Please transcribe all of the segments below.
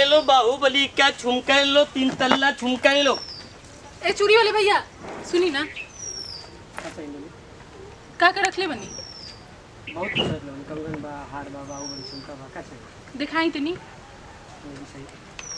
लो बाहुबली का झुमका ले लो तीन तल्ला झुमका ले लो ए चूड़ी वाले भैया सुनी ना का का रखले बनी बहुत कुछ रखलो कंगन बा हार बा बाहुबली झुमका बा का चाहिए दिखाई तनी वो भी सही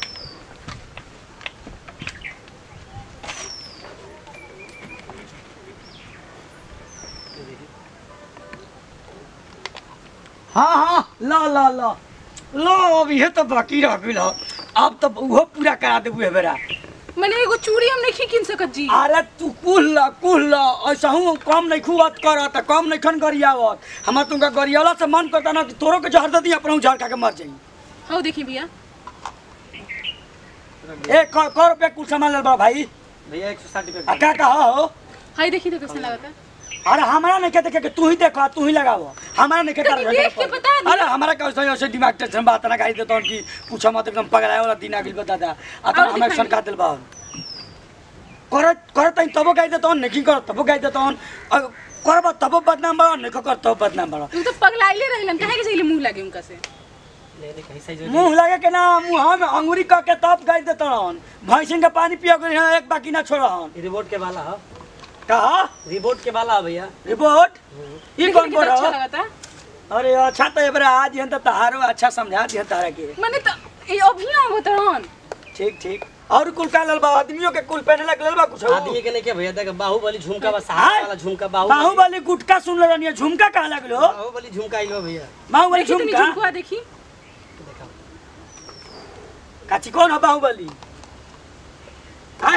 हाँ हाँ ला ला ला लो अब ये तो बाकी रह गइल ह। अब तो उहो पूरा करा देबू बेरा मने एगो चूड़ी हम नहीं किन सकत जी अरे तू कुल ला कुल ला ऐसा हूँ कम नहीं खुआत कर त कम नहीं खन गरियावत हमार तुमका गरियाला से मन करता ना कि तोरो के जहर दे दी अपना झाड़ खा के मर जाई हाउ देखी भैया ए कर कर रुपया कुल सामान ले बा भाई भैया एक सौ साठ रुपये आ का कहा हो हाय देखी तो कैसा लगता अरे हमारा नहीं कहते कि तू ही देखा तू ही लगावो हमारा नहीं कहता कहीं देख के बता दी। अरे हमारा कैसे ऐसे दिमाग टेंशन बात ना गाई देता कि पूछा मत एकदम पगलाए वाला दिन आगिल बता दा आ तो और हमें दिखाई सन का दिल बा कर कर तई तबो गाई देता नहीं कर तबो गाई देता करब तबो बदनाम बा नहीं कर तबो बदनाम बा तू तो पगलाइले रहलन काहे के सही मुंह लागे उनका से ले ले कहीं सही मुंह लगे के ना मुंह में अंगूरी क के तब गाई देता भैंसिन के पानी पियो के यहाँ एक बाकी ना छोड़हन रिपोर्ट के वाला है कहा रिपोर्ट के वाला है भैया रिपोर्ट ई देखी कौन कितना बोल अच्छा रहा लगता अरे अच्छा तो एबरा आज हन तो तहारो अच्छा समझा दिहन तारा के मने तो ये अभी ना बतरन ठीक ठीक और कुल का लल बा आदमियों के कुल पहने लग लल बा कुछ आदमी के नहीं क्या भैया देख बाहुबली झुमका बा हाय। सहारा वाला झुमका बाहुबली बाहुबली गुटका सुन ले रनिया झुमका कहा लगलो बाहुबली झुमका आइलो भैया बाहुबली देखी तनी झुमका झुमकुआ देखी देखा काची कौन है बाहुबली हाय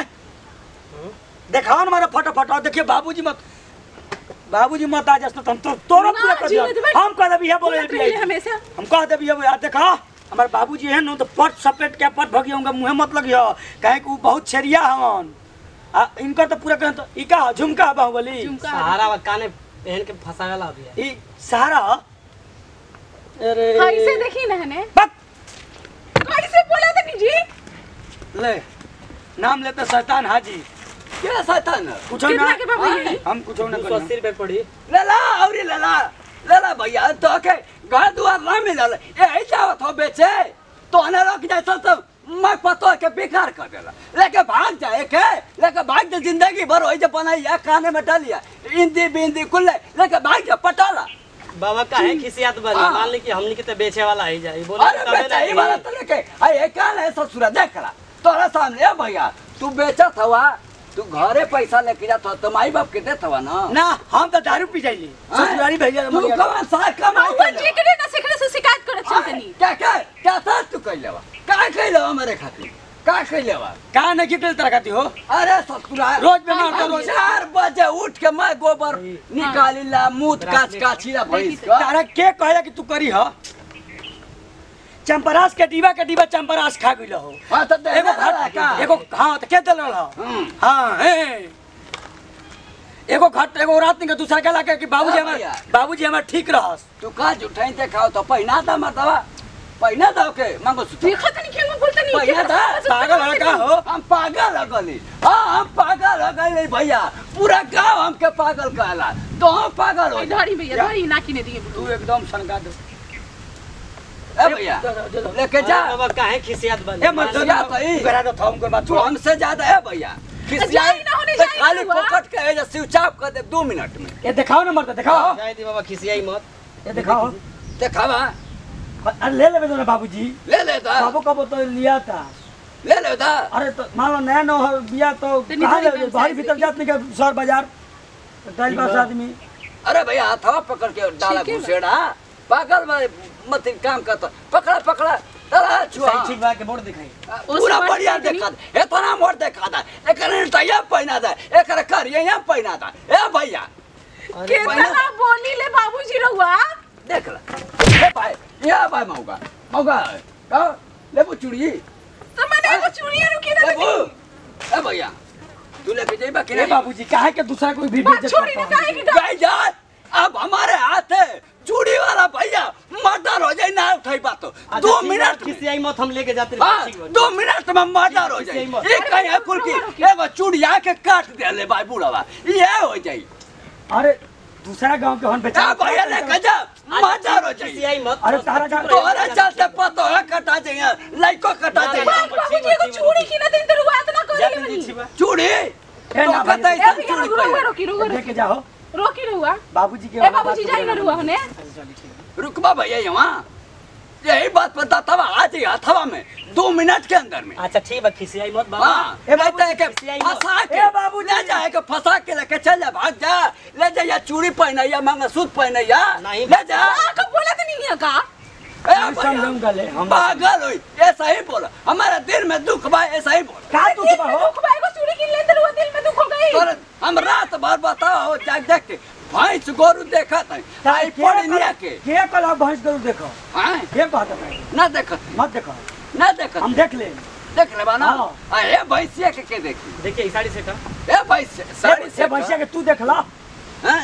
देखाओ ना मारा फटो फटो देखिए बाबूजी मत बाबूजी मत आ जस्ट तुम तो तोरो ना, पूरा कर जी, दिया नहीं, हम कह दे भैया बोले बोलत रहिए हमेशा हम कह दे भैया यार देखा हमारे बाबूजी है न तो पट सपेट के पट भगियो उनका मुंह मत लगियो काहे कि उ बहुत छेरिया हवन आ इनका तो पूरा कहन तो ई का झुमका बाहुबली झुमका सहारा वा काने पहन के फंसावेला भैया ई सहारा अरे हां इसे देखी ना हने बक कैसे बोला तनी जी ले नाम लेते शैतान हाजी क्या शैतान कुछ कितना ना के बाबू ये हम कुछ ना दो सौ करी अस्सी रुपये पड़ी लला औरी लला लला भैया तो के घर दुआर ना मिलल ए जावत हो बेचे तो हने रख जाए तो मैं पतो के बेकार कर देला लेके भाग जाए के लेके भाग जा जिंदगी भर होई जे बनाई या काने में डालिया इंदी बिंदी कुल लेके भाग जा पटाला बाबा का है खिसियात बनी हाँ। मान ली कि हमनी के तो बेचे वाला ही जाए बोले अरे तबे बेचा ही ना वाला तो लेके अरे काल है ससुरा देख ला तोरा सामने ए भैया तू बेचत हवा तू घरे पैसा लेके जात हो तो माई बाप के देत हवा ना ना हम तो दारू पी जाइली ससुरारी भैया तू कमा सा कमाई वो कर जी के ना सिखले से शिकायत करत चल तनी क्या क्या क्या था तू कह लेवा का कह लेवा मेरे खातिर का कह लेवा का नहीं कितने तरह खाती हो अरे ससुरा रोज बेमार तो हम रोज चार बजे उठ के मैं गोबर निकाली ला मूत काच काची ला भैंस का तारा के कहला कि तू करी हो चंपरास के डिबा के डिबा चंपरास खा गइल हो हाँ तो दे एगो दे घट का एगो हाँ तो के दल हो हम्म। हाँ हे एगो घट एगो रात के दूसरा के लाके कि बाबूजी हाँ हमार भैया। बाबूजी हमार ठीक रहस तू का जुठाई ते खाओ तो पहिना था मर्दवा पहिना था के मांगो सुतो देखो तनी के मैं बोलता नहीं भैया था, पागल है का हो हम पागल लगली हाँ हम पागल लगली भैया पूरा गांव हमके पागल कहला तो हम पागल हो जा धरी भैया धरी ना किने दिए तू एकदम सनका दे ए भैया दे दो, दे दो। लेके जा अरे बाबा का है खिसियात बनी ए मत दो ना तो ई। करा दो थम कर बात तू हमसे ज्यादा है भैया खिसियाई जाई ना होने तो जाई खाली हुआ। पोखट के एजा स्विच ऑफ कर दे दो मिनट में ये दिखाओ ना मर्द दिखाओ जाए दी बाबा खिसियाई मत ये दिखाओ देखावा अरे ले लेबे तो ना बाबूजी ले ले दा बाबू कब तो लिया था ले ले दा अरे तो मान लो नया नो बिया तो तो कहाँ निकल ले निकल बाहर साइड भीतर से। जात नहीं के शहर बाजार टाइल पास आदमी अरे भैया हथवा पकड़ के डाला ठीक है बा। घुसेड़ा पागल में मत काम करता पकड़ा पकड़ा चला छुआ सही ठीक बा के बोर्ड दिखाई ओ पूरा सब बढ़िया बात देखा था इतना मोड़ देखा था एकरे टैया पहना था एकरे करिया यहाँ पहना था ए भैया अरे केतना बोली ले बाबूजी रहुआ देख ला ए भाई ये भाई मौका मौका का लेबू चूड़ी तो मैंने एगो चूड़िया रुकी ना लेबू लगी ए भैया तू लेके जाइबा कि ए नहीं बाबूजी काहे के दूसरा कोई भी बात बेइज्जत छोड़ी ना करता काहे हूँ? की डर गई जाए अब हमारे हाथ है चूड़ी वाला भैया मर्डर हो जाए ना उठाई बात तो अच्छा, दो ठीक बा, मिनट में खिसियाई मत हम लेके जाते हाँ, ठीक बा। दो मिनट में मर्डर हो जाए किसी मत। ये कहीं है कुल की एगो चूड़िया के काट दे ले भाई बूढ़वा ये हो जाए अरे दूसरा गांव के हन बेचा ए भैया लेके जा मजा रो जाई खिसियाई मत अरे तारा का तोहरे चलते पतो है कटा जाइए लइको कटा ना, जाइए ना, बाबूजी एगो चूड़ी किने दिन तो रुआ इतना जा करी तनी मनी छिबा चूड़ी ए तो ना कता भैया, ए ऐसा भैया चूड़ी रुआ पे रोकी रुआ लेके जाओ रोकी रुआ बाबूजी के ए बाबूजी जाई ना रुआ हने रुकबा भैया यहाँ यही बात पर तवा आ जाइए हथवा में दो मिनट के अंदर में अच्छा ठीक बा खिसियाई मत बाबा हाँ ए नहीं तो बाबूजी, एके खिसियाई फंसा के ए बाबूजी। ले जा एके फंसा के लेके चल जा भाग जा ले जा या चूड़ी पहनैया मंगलसूत्र पहनैया नहीं। ले जा आ कब बोला तो नहीं है का ए हम भैया, समझूंगा ले हम पागल हुई ऐसा ही बोला हमारा दिल में दुख बा ऐसा ही बोला का तू दिल बा में हो दुख भाई को चूड़ी किन ले तो रुआ दिल में दुख हो गई तोरे हम रात भर बताओ जाग जाग के भैंस गोरू देखा था आई के पड़ी निया के के कल भैंस गरु देखो हाँ के कहत है ना देखत मत देखो ना देखत हम देख ले देख ले बाना हाँ। आ ए भैंसिया के के देखी देखिए ई साड़ी से का ए भैंस साड़ी से भैंसिया के तू देख ला हैं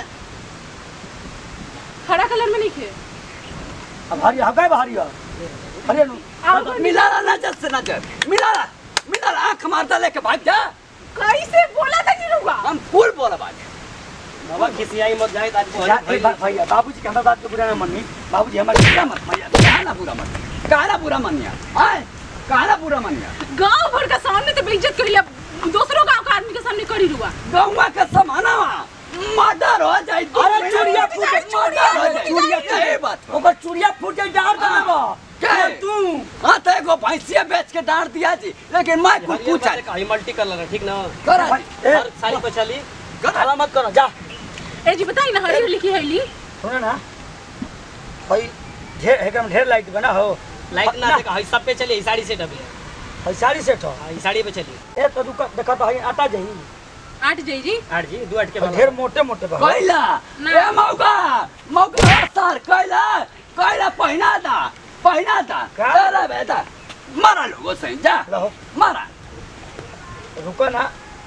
हरा कलर में नहीं खे अब हरी हगाय भारी हो अरे नु आओ मिला ला नजर से नजर मिला ला मिला ला आंख मारता लेके भाग जा कैसे बोला था नहीं रुआ हम फूल बोला बाजे बाबा खिसियाई मत जाए आज जा ए बा- भैया बाबूजी के हमरा बात के बुरा ना मानी बाबूजी हमारे क्या मत भैया कहना बुरा मत कहना बुरा मनिया आए कहना बुरा मनिया गांव भर का सामने तो बेइज्जत कर लिया दूसरों गांव का आदमी के सामने करी रुआ गौवा के समाना मर्डर हो जाए अरे चूड़िया फूट गई, चूड़िया हो जाए चूड़िया यही बात हो। ओकर चूड़िया फूट जाई डार हाँ। देबो के? तू हाँ तो एगो भैंसिया बेच के डांट दिया जी लेकिन मैं कुछ पूछा पूछा ई मल्टी कलर है ठीक ना करा भाई, जी, ए, हर साड़ी पे चली करा हाला मत करो जा ए जी बताई ना हरी लिखी है ली सुनो ना भाई ढेर एकदम ढेर लाइट बना हो लाइट ना देखा ई सब पे चली ई साड़ी से डबे भाई साड़ी सेट हो हाँ, ई साड़ी पे चली ए तो दुका देखा तो हई आता जाई आठ जाई जी आठ जी दो आठ के और बाद ढेर मोटे मोटे बा कैला ना। ए मौका मौका सर कैला कैला पहिना था पहिना था का? चला बेटा मारा लोगो सही जा लो मारा रुको ना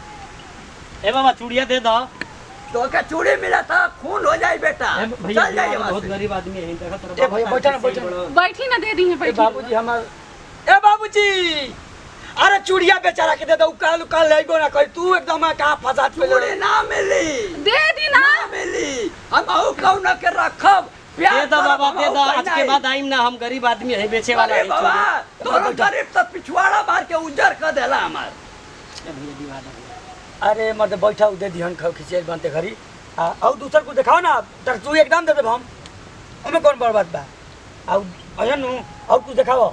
ए बाबा चूड़िया दे दो तो के चूड़ी मिला था खून हो जाए बेटा ए, भैया चल जाइए बहुत वहाँ से। गरीब आदमी है देखा तेरा ए, भैया, बैठो ना, बैठो ना। बैठी ना दे दी है ए बैठी बाबूजी हमार ए बाबूजी अरे चूड़िया बेचारा के दे दो काल काल लेगो ना कहीं तू एकदम कहां फंसा चूड़ी चूड़ी ना मिली दे दी ना ना मिली हम अहू कौन के रखब प्यार दे दो करब, बाबा हम दे अहू दो आज के पहिनाई। बाद आइम ना हम गरीब आदमी है बेचे वाला अरे है बाबा चूड़ी। तोरो गरीब तो पिछवाड़ा मार के उजर कर देला हमार ए, भैया दीवार है। अरे मर्द बैठा दे दिहन खाओ खिचे बनते घरी आ और दूसर को दिखाओ ना तर तू एकदम दे दे हम हमें कौन बड़ बात बा आ अयन नु और कुछ दिखाओ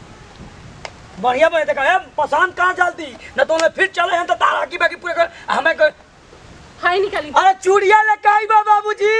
बढ़िया बढ़िया देखा है पसंद कहाँ जल्दी न तो हमें फिर चले हैं तो तारा की बाकी पूरे कर हमें कर हाय निकाली अरे चूड़िया लेके आई बा बाबूजी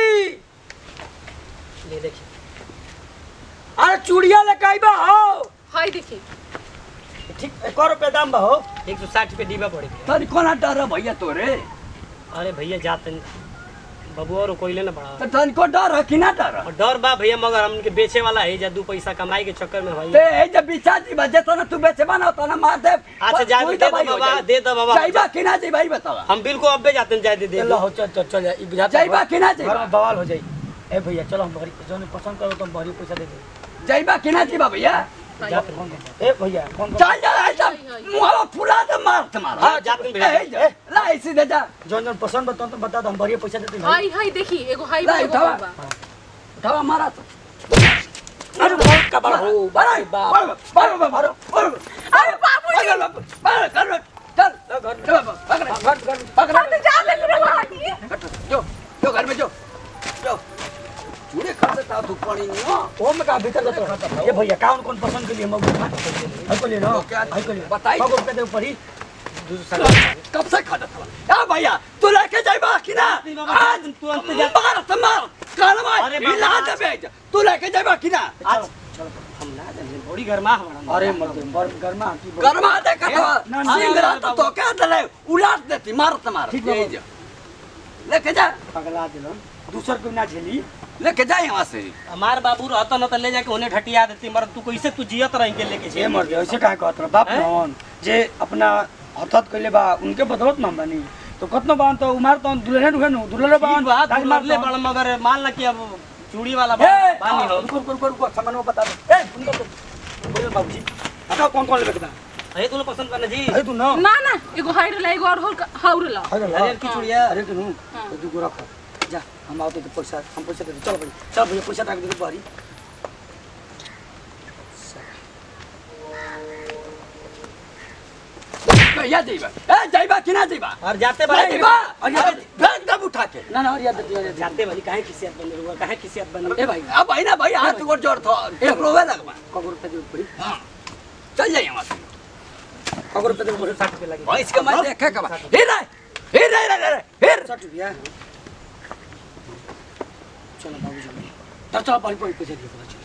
ले देखिए अरे चूड़िया लेके आई बा हो हाय देखी ठीक एक और रुपया दाम बा हो एक सौ साठ पे डीबा पड़े तनी कोना डर है भैया तोरे अरे भैया जाते बबू और कोई ना बड़ा तो तनी को डर है कि ना डर है? और डर बा भैया मगर हमके बेचे वाला है जा दू पैसा कमाई के चक्कर में भाई ते ए जब बिचा जी बजे तो ना तू बेचे बना तो ना मार दे अच्छा जा कोई दे दो दवाई हो बाबा जाई। दे दो बाबा जाइबा कि ना जाई भाई बतावा हम बिल्कुल अब्बे जाते हैं जाए दे दे चलो हो चल चल चल ई बुझाता जाइबा कि ना घर जाइबा में बवाल हो जाई ए भैया चलो हम बड़ी जोने पसंद करो तो हम बड़ी पैसा दे दे जाइबा कि ना जाइबा भैया जा फोन कर ए भैया फोन कर चल जा ऐसा मुहावा फुला दे मार तुम्हारा हाँ, जाते हैं भैया। ए, जा, ला इसी दे जा जोन जोन पसंद बताओ तो बता दो हम बढ़िया पैसा देते हैं हाय हाय देखी एगो हाय ला, बा, एगो उठावा। हाय बा। उठावा मारा तो अरे बहुत का बड़ा हो बारे बाप बारे बारे बारे बारे अरे बाबूजी बारे कर चल चल पकड़ घर घर पकड़ अरे जा ले रे बाबूजी जो जो घर में जो जो चूड़े खा देता तू पानी नहीं हो ओ में का भीतर तो ए भैया कौन कौन पसंद के लिए हम हाय को ले लो तो क्या- हाय को ले बताई। बाबू पे दे ऊपर ही कब से खा देता या भैया तू लेके जाइबा कि ना आज तुरंत जा मार तो मार कान मार अरे बाबा, हिला दे बेज तू लेके जाइबा कि ना आज हम ना जाने बड़ी गर्मा हमारा अरे मर्द बर गरमा की गरमा दे का ना, ना, सिंगरा ना, तो बाबू। तो क्या दले उलाट देती मार तो मार ठीक है, यही जा लेके जा पगला दिलन दूसर को ना झेली लेके जा यहाँ से हमार बाबू रहता न तो ले जाके उन्हें ढटिया देती मगर तू कैसे तू जियत रही के लेके ए जे मर्द ऐसे काहे कहत रह बाप हैं? नौन जे अपना हथत कइले बा उनके बदलत ना बानी तो कतनो बान तो उमार तो दुल्हन दुल्हन दुल्हन बान बात दाई मार ले तो- बड़ मगर मान ला कि अब चूड़ी वाला ए, बानी हो रुको रुको रुको रुको सामान वो बता दो ए उनको तो बोलो बाबूजी आता कौन कौन लेके बता अरे तू पसंद करना जी अरे तू ना ना ना एगो हाय ला एगो और हाउर ला अरे अरे की चूड़िया अरे तू नु हाँ। तो तू रख जा हम आओ तो पैसा हम पैसा दे चल भाई चल भैया पैसा रख दे बारी भैया जइबा ए जइबा कि ना जइबा और जाते बारी जइबा अरे फेंक दब उठा के ना ना और याद दे याद जाते बारी काहे किसियत बन रुआ काहे किसियत बन ए भाई अब भाई ना भाई हाथ गोड़ जोड़ थो एक रोवे लगबा कगो रुपया दे पड़ी हां चल जाइए वहां से कगो रुपया दे पड़ी 60 रुपया लगे भैंस के मैं देखे के बा हे रे हे रे रे रे हे 60 रुपया चलो बाबू जी चल चल बारी पैसा दे